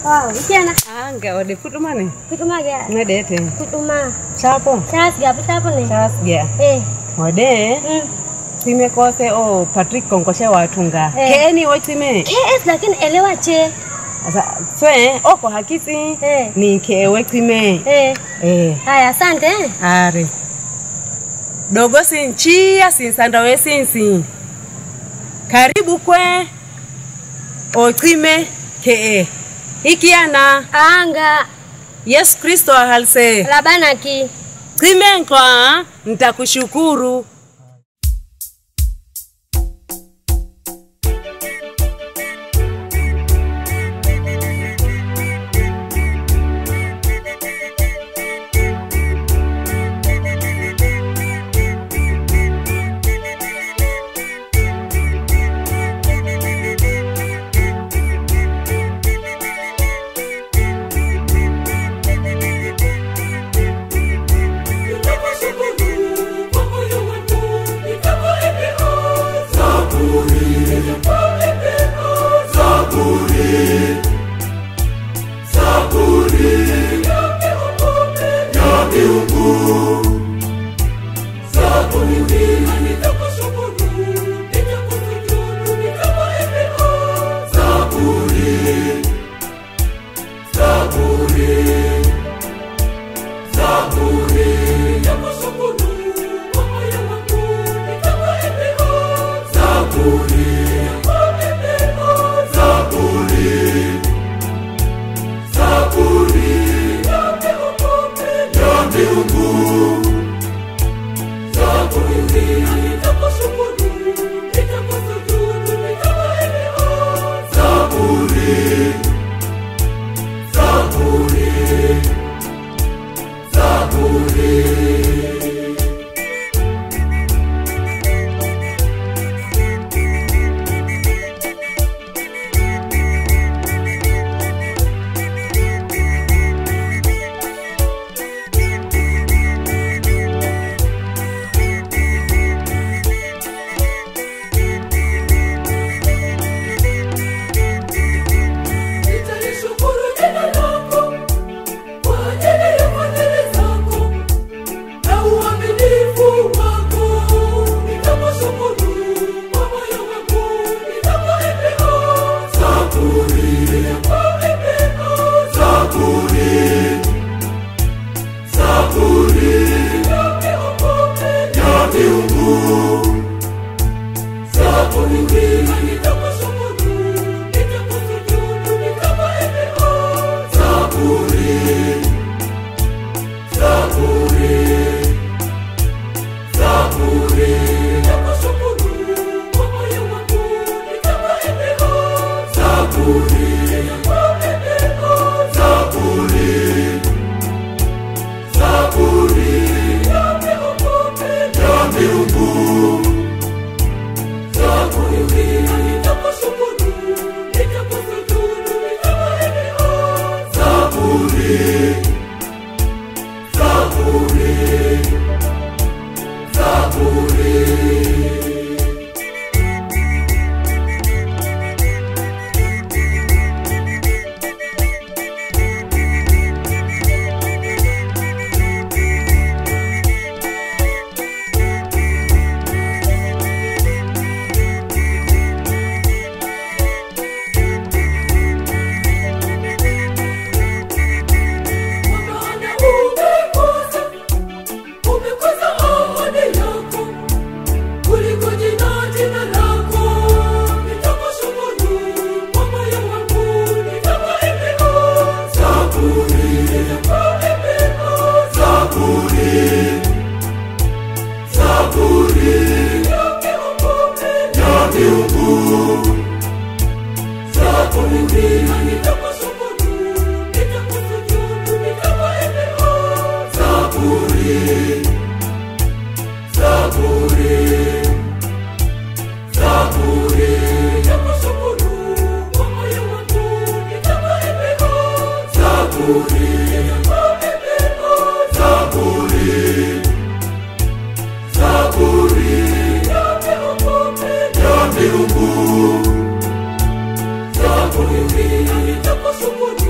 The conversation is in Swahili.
Wow, ikiana anga ode fuɗumane kutuma ga ngaɗete kutuma. capo Chas ga chapo ne. casgia Eh. ode Mm. time kose o patrick konkoshe watunga Eh. keeni wo time KS lakini elewa che. Asa, swe oko hakisi Eh. ni kewe time Eh. eh Haya, asante. eh. ari dogo sinchia sinsandawe sinsi karibu kwe ocime kee ikiana Anga yesu kristo ahalse labanaki. cime nkwa ntakushukuru Nitalishukuru jina lako kwa ajili ya fadhili zako na uaminifu wako. Nitakushukuru kwa moyo wangu, nitakuimbia zaburi, nitakuimbia zaburi, zaburi ya miungu, ya miungu, zaburi nitakushukuru, nitakusujudu, nitakuimbia zaburi, zaburi, zaburi. Nitakushukuru kwa moyo wangu, nitakuimbia zaburi, nitakuimbia zaburi, zaburi ya miungu, ya miungu. Zaburi, nitakushukuru, nitakusujudu, nitakuimbia zaburi, zaburi, zaburi. Maana umekosa, umekosa ahadi yako kuliko jina jina lako. Nitakushukuru kwa moyo wangu, nitakuimbia zaburi, nitakuimbia zaburi, zaburi ya miungu, ya miungu. Zaburi, nitakushukuru, nitakusujudu, nitakuimbia zaburi, zaburi, zaburi. Nitakushukuru kwa moyo wangu, nitakuimbia zaburi, nitakuimbia zaburi, zaburi ya miungu, ya miungu. Zaburi, nitakushukuru,